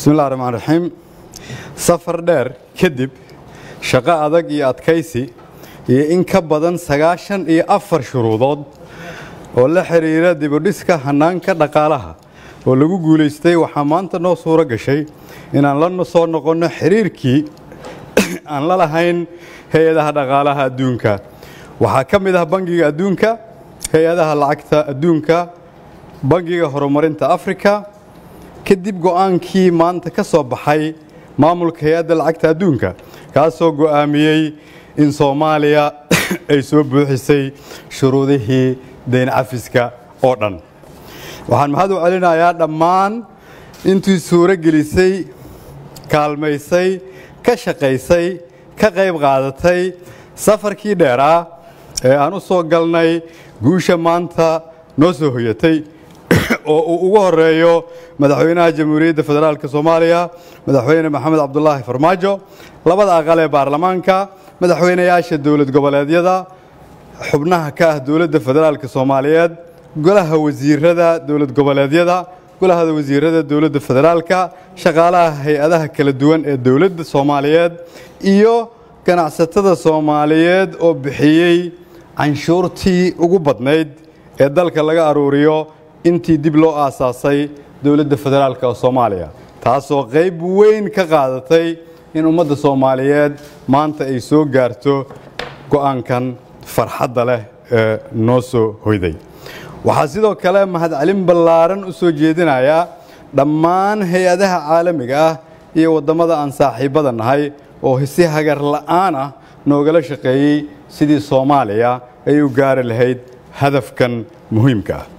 bismillahi raxmaan raxiim safar dheer kadib shaqo adag iyo adkaysi iyo in ka badan sagaashan iyo afar shuruudood oo la xidhiira dibudhiska hannaanka dhaqaalaha oo lagu guulaystay waxaa maanta noo suuro gashay inaan la soo noqonno xiriirkii aan la lahayn hay-adaha dhaqaalaha adduunka waxaa ka mid ah bangiga adduunka hay-adaha lacagta adduunka bangiga horumarinta afrika kadib go'aankii maanta ka soo baxay maamulka hay-adda lacagta adduunka kaasoo go'aamiyey in soomaaliya ay soo buuxisay shuruudihii dayn cafiska oo dhan waxaan mahad u celinayaa dhammaan intii suuro gelisay kaalmaysay ka shaqaysay ka qayb qaadatay safarkii dheeraa ee aan u soo galnay guusha maanta noo soo hoyatay oo uu ugu horeeyo madaxweynaha jamhuuriyadda federaalk soomaaliya madaxweyne maxamed cabdulaahi farmaajo labada aqal ee baarlamaanka madaxweynayaasha dowlad goboleedyada xubnaha ka ah dowladda federaalk soomaaliyeed golaha wasiirada dowlad goboleedyada golaha wasiirada dowladda federaalka shaqaalaha hay-adaha kala duwan ee dowladda soomaaliyeed iyo ganacsatada soomaaliyeed oo bixiyey canshuurtii ugu badnayd ee dalka laga aruuriyo intii dib loo aasaasay dowladda federaalk oo soomaaliya taasoo qayb weyn ka qaadatay in ummadda soomaaliyeed maanta ay soo gaarto go'aankan farxadda leh ee noo soo hoyday waxaa sidoo kale mahadcelin ballaaran u soo jeedinayaa dhammaan hay-adaha caalamiga ah iyo waddamada aan saaxiibbada nahay oo si hagar la'aan ah noogala shaqeeyey sidii soomaaliya ay u gaari lahayd hadafkan muhiimka ah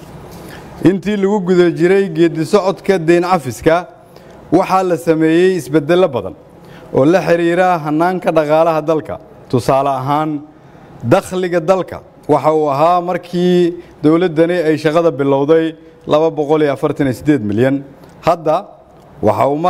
intii lagu guda jiray geeddi socodka dayn cafiska waxaa la sameeyey isbeddello badan oo la xidhiira hannaanka dhaqaalaha dalka tusaale ahaan dakhliga dalka waxa uu ahaa markii dowladdani ay shaqada bilowday milyan hadda waxa uu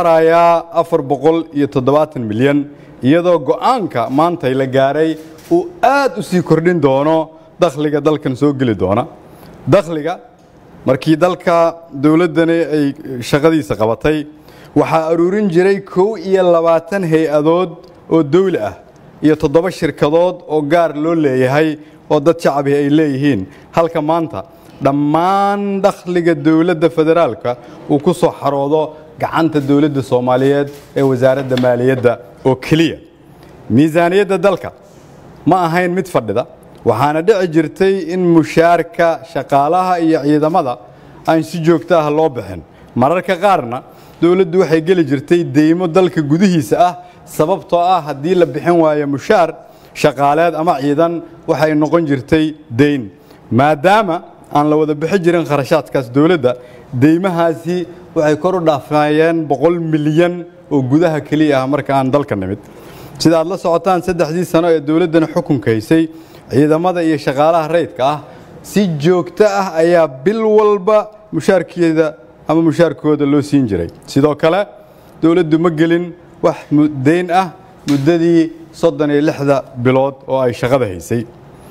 marayaa milyan iyadoo go'aanka maantay la gaaray uu aad u sii kordhin doono dakhliga dalkan soo geli doona dakhliga markii dalka dowladdani ay shaqadiisa qabatay waxaa aruurin jiray kow iyo labaatan hay-adood oo dawli ah iyo toddoba shirkadood oo gaar loo leeyahay oo dad shacabi ay leeyihiin halka maanta dhammaan dakhliga dowladda federaalka uu ku soo xaroodo gacanta dowladda soomaaliyeed ee wasaaradda maaliyadda oo keliya miisaaniyadda dalka ma ahayn mid fadhida waxaana dhici jirtay in mushaarka shaqaalaha iyo ciidamada aan si joogto ah loo bixin mararka qaarna dowladdu waxay geli jirtay deymo dalka gudihiisa ah sababtoo ah haddii la bixin waayo mushaar shaqaaleed ama ciidan waxay noqon jirtay deyn maadaama aan la wada bixi jirin kharashaadkaas dowladda deymahaasi waxay kor u dhaafayeen boqol milyan oo gudaha keliya ah marka aan dalka nimid sida aad la socotaan saddexdii sano ee dowladdani xukunka haysay ciidamada iyo shaqaalaha rayidka ah si joogto ah ayaa bil walba mushaarkeeda ama mushaarkooda loo siin jiray sidoo kale dowladdu ma gelin wax deyn ah muddadii soddon iyo lixda bilood oo ay shaqada haysay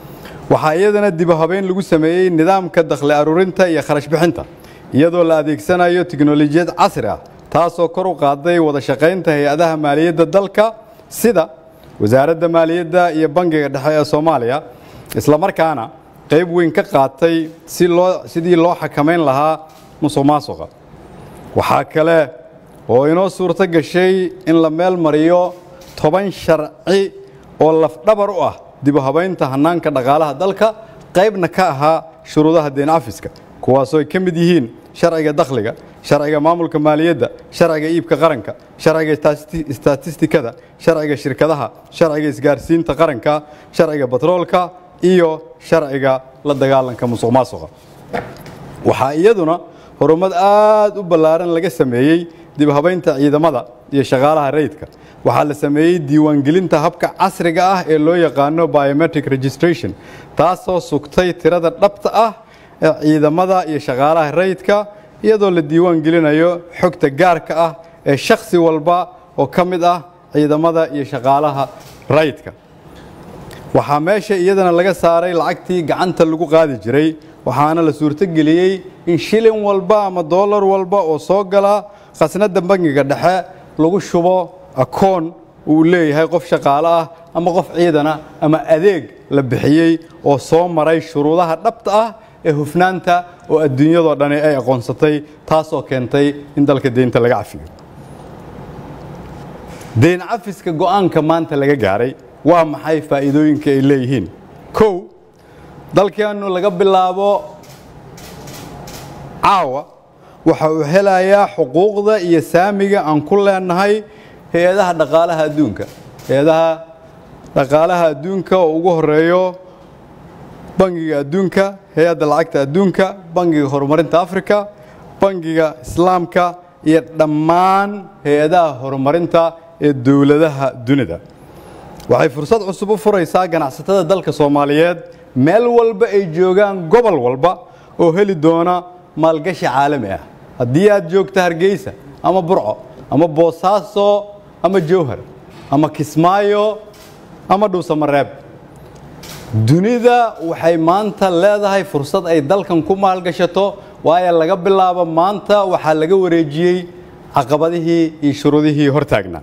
waxaa iyadana dibu habeyn lagu sameeyey nidaamka dakhli aruurinta iyo kharash bixinta iyadoo la adeegsanayo tiknolojiyad casri ah taasoo kor u qaaday wada shaqaynta hay-adaha maaliyadda dalka sida wasaaradda maaliyadda iyo bangiga dhexe ee soomaaliya islamarkaana qayb weyn ka qaatay si loo sidii loo xakamayn lahaa musuq maasuqa waxaa kale oo inoo suurto gashay in la meel mariyo toban sharci oo lafdhabar u ah dibu habaynta hannaanka dhaqaalaha dalka qaybna ka ahaa shuruudaha deen cafiska kuwaasoo ay ka mid yihiin sharciga dakhliga sharciga maamulka maaliyadda sharciga iibka qaranka sharciga istatistikada sharciga shirkadaha sharciga isgaarsiinta qaranka sharciga batroolka iyo sharciga la dagaalanka musuq maasuqa waxaa iyaduna horumad aad u ballaaran laga sameeyey dib habaynta ciidamada iyo shaqaalaha rayidka waxaa la sameeyey diiwaangelinta habka casriga ah ee loo yaqaano biometric registration taasoo sugtay tirada dhabta ah ee ciidamada iyo shaqaalaha rayidka iyadoo la diiwaan gelinayo xogta gaarka ah ee shakhsi walba oo ka mid ah ciidamada iyo shaqaalaha rayidka waxaa meesha iyadana laga saaray lacagtii gacanta lagu qaadi jiray waxaana la suurtogeliyey in shilin walba ama doolar walba oo soo gala khasnadda bangiga dhexe lagu shubo akoon uu leeyahay qof shaqaale ah ama qof ciidana ama adeeg la bixiyey oo soo maray shuruudaha dhabta ah ee hufnaanta oo adduunyadoo dhani ay aqoonsatay taasoo keentay in dalka deynta laga cafiyo deyn cafiska go'aanka maanta laga gaaray waa maxay faa'iidooyinka ay leeyihiin kow dalkeennu laga bilaabo caawa waxa uu helayaa xuquuqda iyo saamiga aan ku leenahay hay-adaha dhaqaalaha adduunka hay-adaha dhaqaalaha adduunka oo ugu horeeyo bangiga adduunka hay-adda lacagta adduunka bangiga horumarinta africa bangiga islaamka iyo dhammaan hay-adaha horumarinta ee dowladaha dunida waxay fursad cusub u furaysaa ganacsatada dalka soomaaliyeed meel walba ay joogaan gobol walba oo heli doona maalgashi caalami ah haddii aad joogto hargeysa ama burco ama boosaaso ama jowhar ama kismaayo ama dhuusamareeb dunida waxay maanta leedahay fursad ay dalkan ku maalgashato waayo laga bilaabo maanta waxaa laga wareejiyey caqabadihii iyo shuruudihii hortaagnaa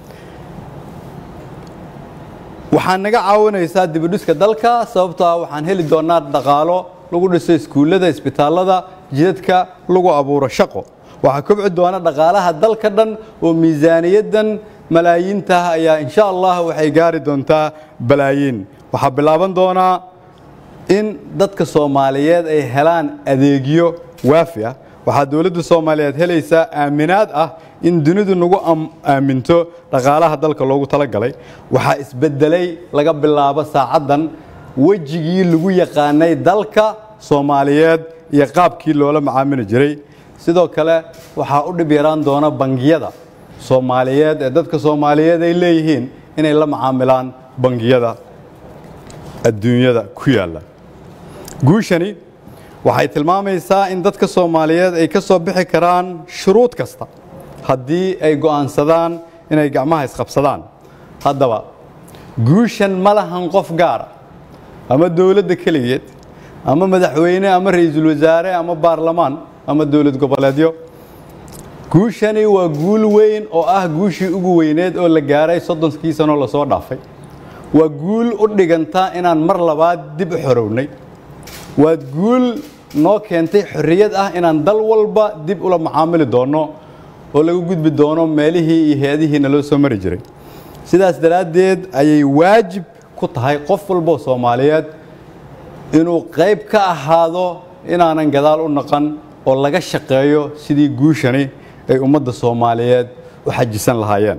waxaa naga caawinaysaa dibidhiska dalka sababtoo ah waxaan heli doonaa dhaqaalo lagu dhiso iskuullada isbitaallada jidadka lagu abuuro shaqo waxaa kobci doona dhaqaalaha dalka dhan oo miisaaniyaddan malaayiintaah ayaa insha allah waxay gaari doontaa balaayiin waxaa bilaaban doonaa in dadka soomaaliyeed ay helaan adeegyo waafi ah waxaa dowladda soomaaliyeed helaysaa aaminaad ah in dunidu nagu aaminto dhaqaalaha dalka loogu talagalay waxaa isbedelay laga bilaabo saacaddan wejigii lagu yaqaanay dalka soomaaliyeed iyo qaabkii loola macaamili jiray sidoo kale waxaa u dhib yaraan doona bangiyada soomaaliyeed ee dadka soomaaliyeed ay leeyihiin inay la macaamilaan bangiyada adduunyada ku yaalla guushani waxay tilmaamaysaa in dadka soomaaliyeed ay ka soo bixi karaan shuruud kasta haddii ay go'aansadaan inay gacmaha isqabsadaan haddaba guushan ma lahan qof gaara ama dowladda keligeed ama madaxweyne ama ra'iisul wasaare ama baarlamaan ama dowlad goboleedyo guushani waa guul weyn oo ah guushii ugu weyneed oo la gaaray soddonkii sanoo lasoo dhaafay waa guul u dhiganta inaan mar labaad dib u xorownay waa guul noo keentay xorriyad ah inaan dal walba dib ula macaamili doonno oo laga gudbi doono meelihii iyo hay-adihiina loo soo mari jiray sidaas daraaddeed ayay waajib ku tahay qof walboo soomaaliyeed inuu qayb ka ahaado inaanan gadaal u naqan oo laga shaqeeyo sidii guushani ay ummadda soomaaliyeed u xajisan lahaayeen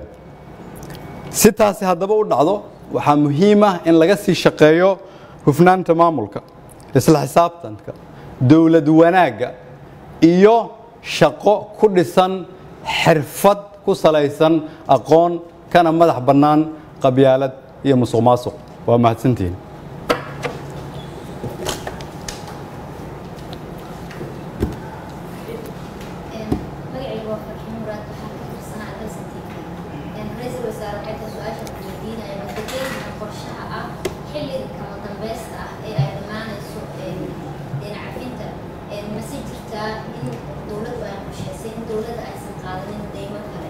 si taasi haddaba u dhacdo waxaa muhiim ah in laga sii shaqeeyo hufnaanta maamulka isla xisaabtanka dowlad wanaagga iyo shaqo ku dhisan xirfad ku salaysan aqoon kana madax bannaan qabyaalad iyo musuq maasuq waa mahadsantihiin magacayga waa farxin muraad waxaan ka tirsanaa alsan t v ra-iisul wasaare waxay tahay su-aasha ku weydiinaya madaxweynaha qorshaha ah xilliga kama dambeysta ah ee ay dhammaanayso deyn cafinta mase jirtaa in dowladdu ay qorshaysay in dowladda aysan qaadanin deymo kale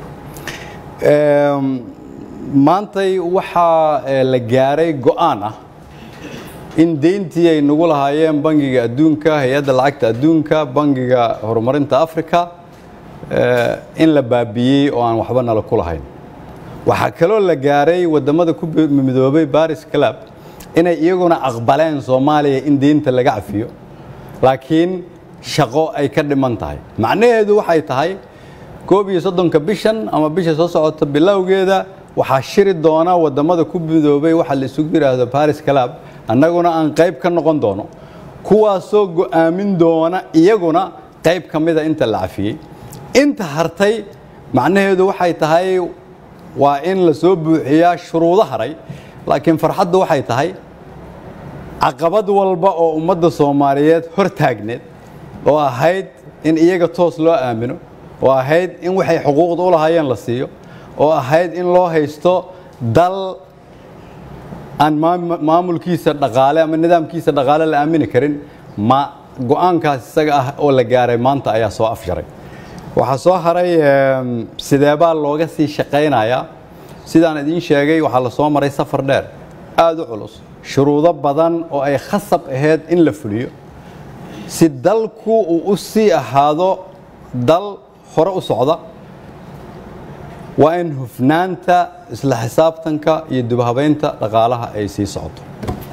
maantay waxaa la gaaray go'aan ah in deyntii ay nagu lahaayeen bangiga adduunka hay-adda lacagta adduunka bangiga horumarinta africa in la baabiiyey oo aan waxba nala ku lahayn waxaa kaloo la gaaray waddamada ku midoobay baris club inay iyaguna aqbaleen soomaaliya in deynta laga cafiyo laakiin shaqo ay ka dhiman tahay macnaheedu waxay tahay koob iyo soddonka bishan ama bisha soo socota bilowgeeda waxaa shiri doona waddamada ku midoobay waxa la isugu yidhaahdo baris club annaguna aan qayb ka noqon doono kuwaasoo go'aamin doona iyaguna qayb ka mida inta la cafiyey inta hartay macnaheedu waxay tahay waa in la soo buuxiyaa shuruudo haray laakiin farxaddu waxay tahay caqabad walba oo ummadda soomaaliyeed hor taagneed oo ahayd in iyaga toos loo aamino oo ahayd in waxay xuquuqda u lahaayeen la siiyo oo ahayd in loo haysto dal aan maamulkiisa dhaqaale ama nidaamkiisa dhaqaale la aamini karin ma go'aankaas isaga ah oo la gaaray maanta ayaa soo afjaray waxaa soo haray sideebaa looga sii shaqaynayaa sidaan idiin sheegay waxaa la soo maray safar dheer aada u culus shuruudo badan oo ay khasab ahayd in la fuliyo si dalku uu u sii ahaado dal hore u socda waa in hufnaanta isla xisaabtanka iyo dubhabaynta dhaqaalaha ay sii socoto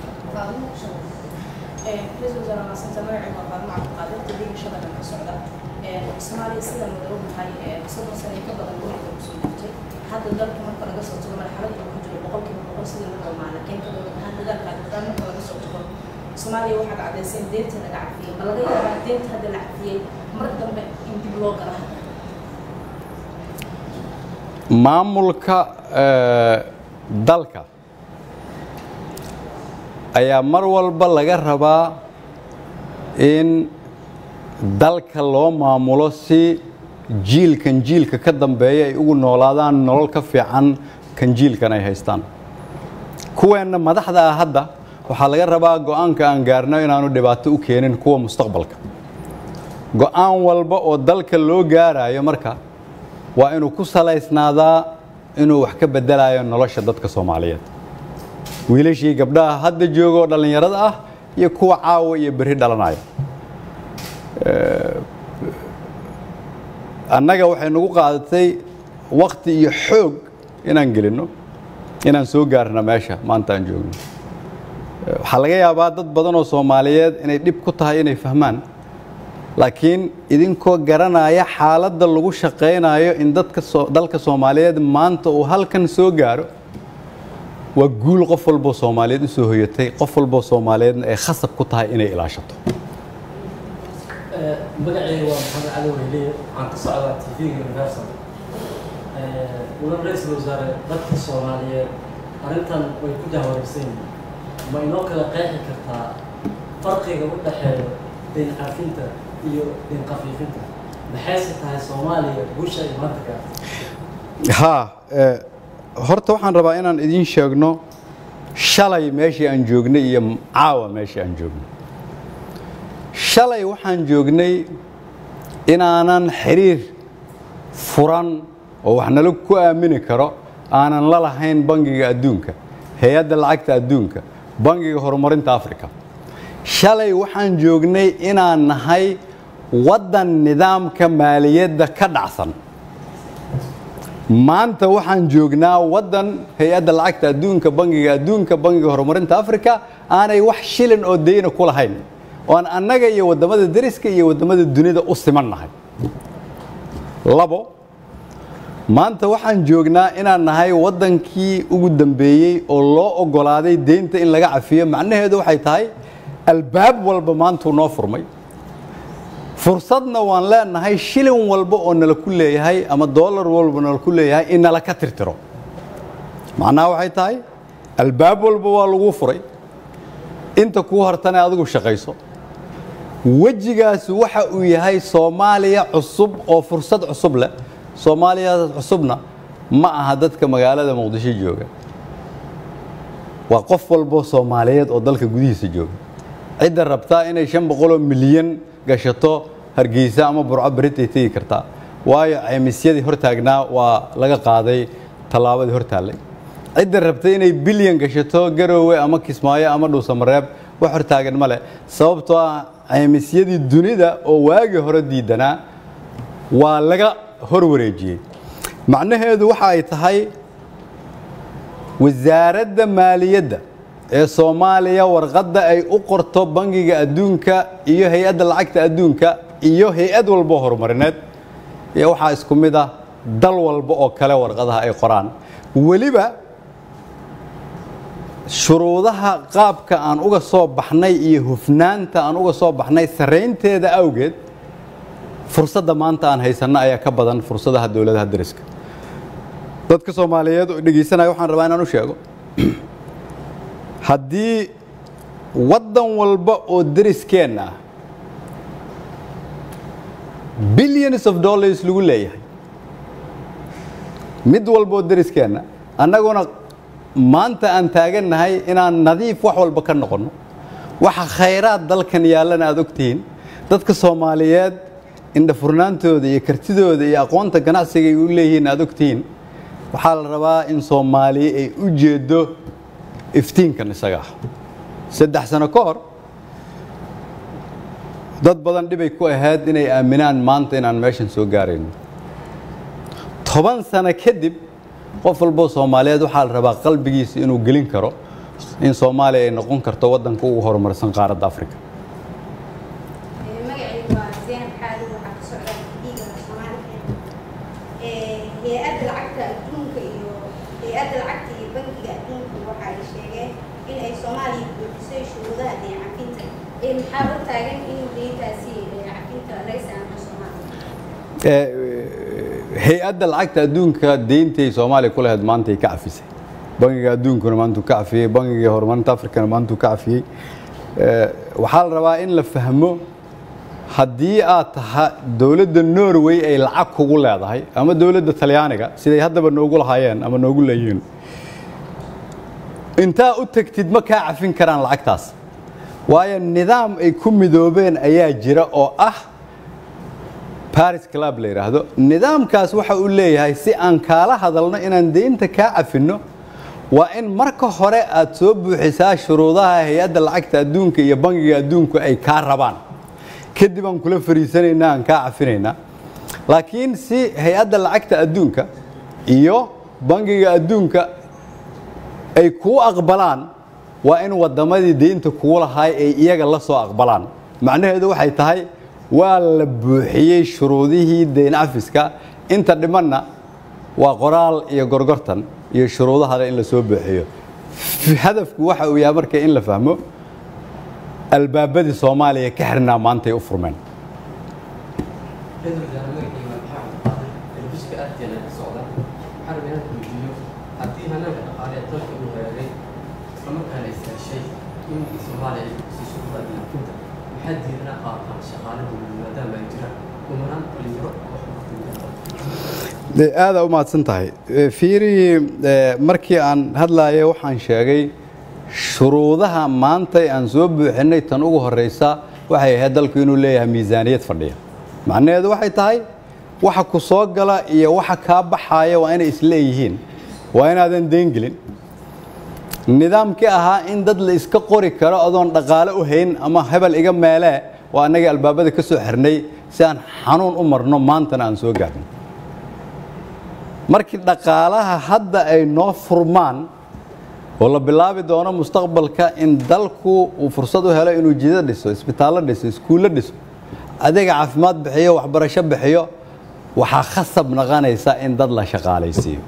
soomaaliya sida madaw maxay soddon sano ka badan gobolka kusoo jirtay hadda dalka marka laga soo tago marxalada uu ku jiro boqolkiiba boqol sida la dhammaa laakiin ka dowlad ahaan dagaalka dadaan marka laga soo tago soomaaliya waxaad caddaysay in deenta laga cafiyey ma laga yaabaa deenta hadda la cafiyey mar dambe in dib loo gala hadda maamulka dalka ayaa mar walba laga rabaa in dalka loo maamulo si jiilkan jiilka ka dambeeya ay ugu noolaadaan nolol ka fiican kan jiilkan ay haystaan kuweenna madaxda ah hadda waxaa laga rabaa go-aanka aan gaarno inaanu dhibaato u keenin kuwa mustaqbalka go-aan walba oo dalka loo gaarayo marka waa inuu ku salaysnaadaa inuu wax ka bedelayo nolosha dadka soomaaliyeed wiilashii gabdhaha hadda jooga oo dhallinyarada ah iyo kuwa caawa iyo berri dhalanaya annaga waxay nagu qaadatay wakti iyo xoog inaan gelinno inaan soo gaarna meesha maanta aan joogno waxaa laga yaabaa dad badan oo soomaaliyeed inay dhib ku tahay inay fahmaan laakiin idinkoo garanaya xaaladda lagu shaqaynayo in dadka dalka soomaaliyeed maanta uu halkan soo gaaro waa guul qof walboo soomaaliyeed u soo hoyatay qof walboo soomaaliyeedna ay khasab ku tahay inay ilaashato magacayga waa maxamed cali wehliye waxaan ka socdaa tv-ga universal mudan ra-iisul wasaare dadka soomaaliyeed arrintan way ku jahwareegsan yihiin ma inoo kala qeexi kartaa farqiga u dhexeeya dayn cafinta iyo dayn khafiifinta maxayse tahay soomaaliya guusha ay maanta gaartay haa horta waxaan rabaa inaan idiin sheegno shalay meeshii aan joognay iyo caawa meeshii aan joognay shalay waxaan joognay inaanan xiriir furan oo wax nala ku aamini karo aanan la lahayn bangiga adduunka hay-adda lacagta adduunka bangiga horumarinta africa shalay waxaan joognay inaan nahay waddan nidaamka maaliyadda ka dhacsan maanta waxaan joognaa waddan hay-adda lacagta adduunka bangiga adduunka bangiga horumarinta africa aanay wax shilin oo dayna ku lahayn oan annaga iyo waddamada deriska iyo waddamada dunida u siman nahay labo maanta waxaan joognaa inaan nahay waddankii ugu dambeeyey oo loo oggolaaday deynta in laga cafiyo macnaheedu waxay tahay albaab walba maantuu noo furmay fursadna waan leenahay shilin walba oo nala ku leeyahay ama dollar walba nala ku leeyahay in nala ka tirtiro macnaha waxay tahay albaab walba waa laguu furay inta kuu hartane adigu shaqayso wejigaasi waxa uu yahay soomaaliya cusub oo fursad cusub leh soomaaliya cusubna ma aha dadka magaalada muqdisho jooga waa qof walboo soomaaliyeed oo dalka gudihiisa jooga cidda rabtaa inay shan boqoloo milyan gashato hargeysa ama burco beritay tegi kartaa waayo caymisyadii hortaagnaa waa laga qaaday tallaabadii hortaallay cidda rabtay inay bilyan gashato garoowe ama kismaayo ama dhuusamareeb wax hortaagan ma leh sababtoo ah caymisyadii dunida oo waagii hore diidanaa waa laga hor wareejiyey macnaheedu waxa ay tahay wasaaradda maaliyadda ee soomaaliya warqadda ay u qorto bangiga adduunka iyo hay-adda lacagta adduunka iyo hay-ad walbo horumarineed iyo waxaa isku mid ah dal walba oo kale warqadaha ay qoraan weliba shuruudaha qaabka aan uga soo baxnay iyo hufnaanta aan uga soo baxnay saraynteeda awgeed fursadda maanta aan haysanno ayaa ka badan fursadaha dowladaha dariska dadka soomaaliyeed oo dhegaysanaya waxaan rabaa inaan u sheego haddii waddan walba oo dariskeenna ah billions of dollars lagu leeyahay mid walba oo dariskeenna annaguna maanta aan taagannahay inaan nadiif wax walba ka noqonno waxa khayraad dalkan yaallana aad ogtihiin dadka soomaaliyeed indhafurnaantooda iyo kartidooda iyo aqoonta ganacsiga ay u leeyihiin aad ogtihiin waxaa la rabaa in soomaaliya ay u jeedo iftiinkan isaga ah saddex sano ka hor dad badan dhibay ku ahayd inay aaminaan maanta inaan meeshan soo gaarayno toban sano kadib qof walboo soomaaliyeed waxaa la rabaa qalbigiisa inuu gelin karo in soomaaliya ay noqon karto waddanka ugu horumarsan qaaradda afrika magacaygu waa zeyaan xaali waxaa ka socda dhiiga soomaaliya hay-adda lacagta adduunka iyo hay-adda lacagta iyo bankiga adduunka waxa ay sheegeen in ay soomaaliya buuxisay shuruudaha deecafinta ee maxaa u taagan in deyntaasi deecafinta laga saamo soomaaliya hay-adda lacagta adduunka deyntay soomaaliya ku lahayd maantay ka cafisay bangiga adduunkuna maantuu ka cafiyey bangiga horumarinta afrikana maantuu ka cafiyey waxaa la rabaa in la fahmo haddii aad taha dowladda norway ay lacag kugu leedahay ama dowladda talyaaniga siday haddaba noogu lahaayeen ama noogu leeyihiin intaa u tegtid ma kaa cafin karaan lacagtaas waayo nidaam ay ku midoobeen ayaa jira oo ah baris club la yidhaahdo nidaamkaas waxa uu leeyahay si aan kaala hadalno inaan deynta kaa cafinno waa in marka hore aad soo buuxisaa shuruudaha hay-adda lacagta adduunka iyo bangiga adduunku ay kaa rabaan kadib aan kula fariisanaynaa aan kaa cafinaynaa laakiin si hay-adda lacagta adduunka iyo bangiga adduunka ay kuu aqbalaan waa in waddamadii deynta kugu lahaay ay iyaga la soo aqbalaan macnaheedu waxay tahay waa la buuxiyey shuruudihii deyn cafiska inta dhimanna waa qoraal iyo gorgortan iyo shuruudahada in la soo buuxiyo hadafku waxa uu yahay marka in la fahmo albaabadii soomaaliya ka xirnaa maantay u furmeen ra-iisul wasaare magaciisa maxaa qaaday telefishka arteena ka socda waxaa rabay inaan weydiiyo haddii hanaanka dhaqaale ee dalka uu hagaagay islamarkaana istaashay in soomaaliya ay kusii shuruuda dilaafinta maxaa diidana qaataan shaqaale dowlad maadaama ay jiraan umaraan dhalinyaro wax ku dee aada u mahadsan tahay fiiri markii aan hadlaaya waxaan sheegay shuruudaha maantay aan soo buuxinay tan ugu horeysa waxay ahayd dalku inuu leeyahay miisaaniyad fadhiya macnaheedu waxay tahay waxa ku soo gala iyo waxa kaa baxaaya waa inay isleeyihiin waa inaadan deengelin nidaamkii ahaa in dad la iska qori karo adoon dhaqaale u hayn ama hebel iga meelee waa annagii albaabada ka soo xirnay si aan xanuun u marno maantana aan soo gaarno markii dhaqaalaha hadda ay noo furmaan oo la bilaabi doono mustaqbalka in dalku uu fursad u helo inuu jida dhiso isbitaallo dhiso iskuullo dhiso adeega caafimaad bixiyo waxbarasho bixiyo waxaa khasab naqanaysa in dad la shaqaalaysiiyo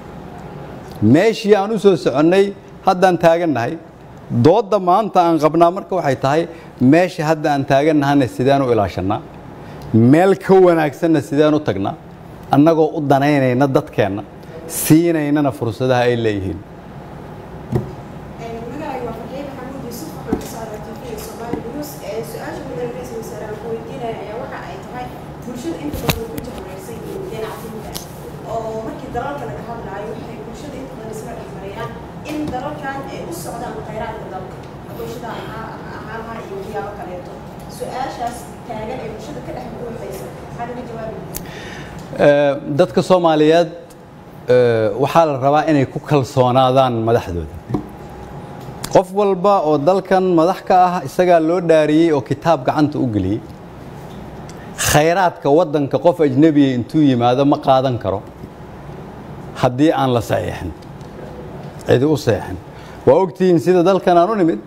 meeshii aan u soo soconnay haddaan taagannahay doodda maanta aan qabnaa marka waxay tahay meesha hadda aan taagannahana sideen u ilaashannaa meel ka wanaagsanna sideen u tagnaa annagoo u danaynayna dadkeenna siinaynana fursadaha ay leeyihiin magacayga waa farxiin maxamuud yuusuf waxaan ka socdaa tvga soomaali news su-aasha mudan ra-iisul wasaare aan ku weydiinaya ayaa waxa ay tahay bulshada inta badan ku jahwareersan yihiin dhinacafinta oo markii dalalka laga hadlaayo waxay bulshada inta badan isla dhexmarayaan in dalalkan ay u socdaan khayraadka dalka bulshada ahaanaha iyo waxyaabo kaleeto su-aashaas taagan ee bulshada ka dhex buuxaysa maxaa laga jawaabi dadka soomaaliyeed waxaa la rabaa inay ku kalsoonaadaan madaxdooda qof walba oo dalkan madax ka ah isagaa loo dhaariyey oo kitaab gacanta u geliyey khayraadka waddanka qof ajnebiya intuu yimaado ma qaadan karo haddii aan la saxiixin cidi u saxiixin waa ogtihiin sida dalkan aan u nimid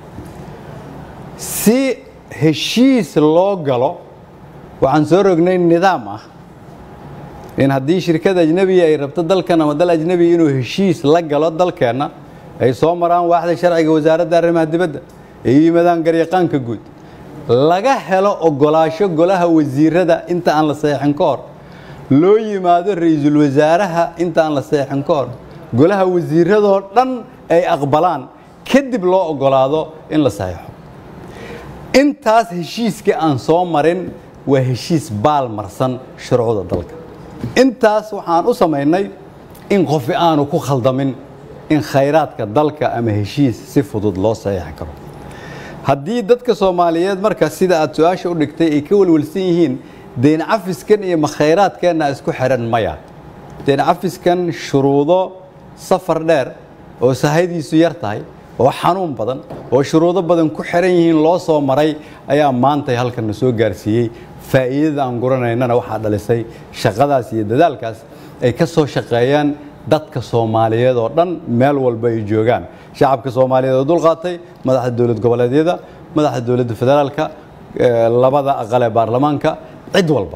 si heshiis loo galo waxaan soo rognay nidaam ah in haddii shirkad ajnebiya ay rabto dalkan ama dal ajnebiya inuu heshiis la galo dalkeenna ay soo maraan waaxda sharciga wasaaradda arrimaha dibadda ay u yimaadaan garyaqaanka guud laga helo ogolaasho golaha wasiirada inta aan la saxeexin ka hor loo yimaado ra-iisul wasaaraha inta aan la saxeexin ka hor golaha wasiiradoo dhan ay aqbalaan kadib loo ogolaado in la saxeexo intaas heshiiskii aan soo marin waa heshiis baal marsan shuruucda dalka intaas waxaan u samaynay in qofi aanu ku khaldamin in khayraadka dalka ama heshiis si fudud loo saxiixi karo haddii dadka soomaaliyeed marka sida aad su-aasha u dhigtay ay ka welwelsan yihiin deyn cafiskan iyo makhayraadkeenna isku xiran maya deyn cafiskan shuruudo safar dheer oo sahaydiisu yar tahay oo xanuun badan oo shuruudo badan ku xiran yihiin loo soo maray ayaa maantay halkanna soo gaarsiiyey faa'iidada aan guranaynana waxaa dhalisay shaqadaas iyo dadaalkaas ay ka soo shaqeeyaan dadka soomaaliyeed oo dhan meel walba ay joogaan shacabka soomaaliyeed oo dulqaatay madaxda dowlad goboleedyada madaxda dowladda federaalka eh, labada aqal ee baarlamaanka cid walba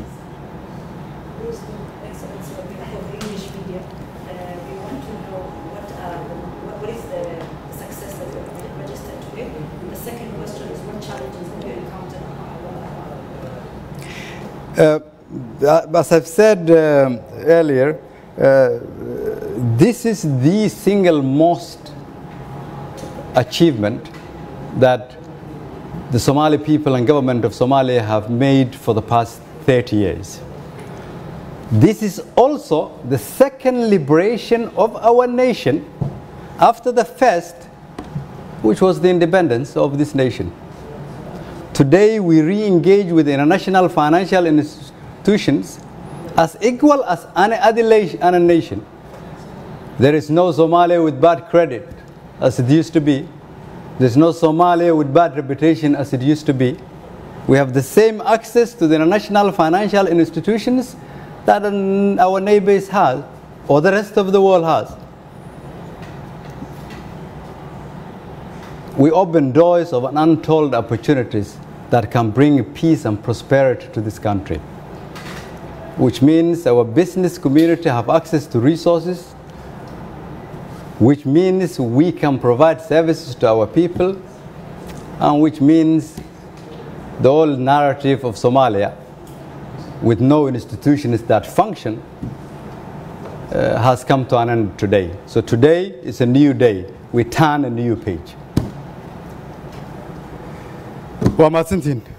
Excellency, on behalf of the English media, uh, we want to know what, are the, what, what is the success that you have registered today. The second question is what challenges have you encountered Uh, as I've said um, earlier, uh, this is the single most achievement that the Somali people and government of Somalia have made for the past 30 years. This is also the second liberation of our nation after the first, which was the independence of this nation. Today, we re engage with international financial institutions as equal as any other la- other nation. There is no Somalia with bad credit as it used to be. There's no Somalia with bad reputation as it used to be. We have the same access to the international financial institutions that um, our neighbors have, or the rest of the world has. We open doors of untold opportunities that can bring peace and prosperity to this country, which means our business community have access to resources, which means we can provide services to our people, and which means the old narrative of Somalia with no institutions that function uh, has come to an end today. So today is a new day. We turn a new page. waa mahadsantihiin